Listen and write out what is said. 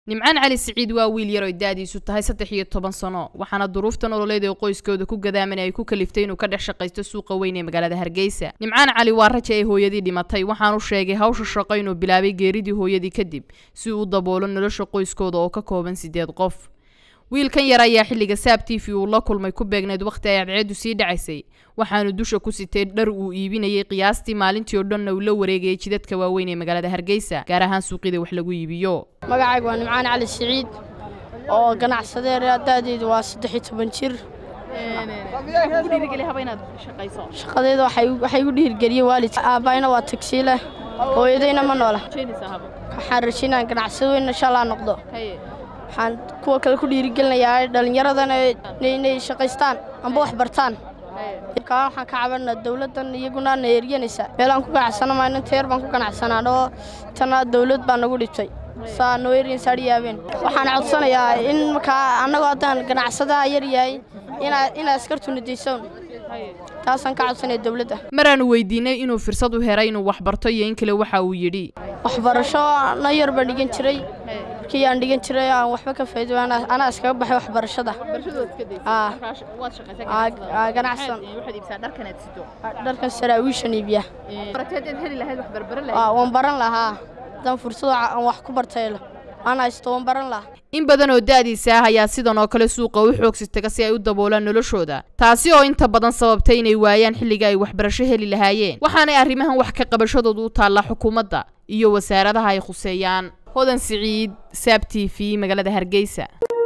nimcaan cali siciid waa wiil yar oy da-diisu tahay saddex iyo toban sano waxaana duruufta nololeed ee qoyskooda ku gadaaman ay ku kaliftay inuu ka dhex shaqaysto suuqa weyn ee magaalada hargeysa nimcaan cali waa raja ay hooyadii dhimatay waxaanu sheegay hawsha shaqo inuu bilaabay geeridii hooyadii kadib si uu u daboolo nolosha qoyskooda oo ka kooban sideed qof wiilkan yar ayaa xilliga saab t v uu la kulmay ku beegneyd wakhti ay cadceedu sii dhacaysay waxaanu dusha ku sitay dhar uu iibinayay qiyaastii maalintii oo dhanna uu la wareegayay jidadka waaweyn ee magaalada hargeysa gaar ahaan suuqyada wax lagu iibiyo magacayga waa nimcaan cali siciid oo ganacsadeer da'deedu waa saddex iyo toban jir shaqadeeda waxay igu dhiirgeliyey waalidka aabbayna waa tagsiile hooyadayna ma noola waxaan rajaynaa ganacsado weyn insha allah noqdo waxaan kuwa kale ku dhiirigelinayaa dhallinyaradana inay shaqaystaan amba wax bartaan kaa waxaan ka cabanaa dawladdan iyaguna na eryanaysa meelaan ku ganacsana mayno teer baan ku ganacsanaa oo tana dawlad baa nagu dhibtay saa noo eryansa adhiyaabeen waxaan codsanayaa in markaa annagoo haddaan ganacsadaha yar yahay inaa askartuna daysoon taasaan ka codsanaya dawladda maraanu weydiinay inuu fursad u heray inuu wax barto iyo in kale waxa uu yidhi waxbarasho na yar baan dhigan jiray markii aan dhigan jiray aan waxba ka faa'iido anaa iskaga baxay waxbarashada ganacsan dharkan saraawiishan iibiya waan baran lahaa haddaan fursado aan wax ku bartay aan haysto waan baran lahaa in badan oo da-diisa ah ayaa sidan oo kale suuqa u xoogsitaga si ay u daboolaan noloshooda taasi oo inta badan sababtay inay waayaan xilliga ay waxbarasho heli lahaayeen waxaanay arrimahan wax ka qabashadooda u taallaa xukuumadda iyo wasaaradaha ay khuseeyaan hodan siciid saab t v magaalada hargeysa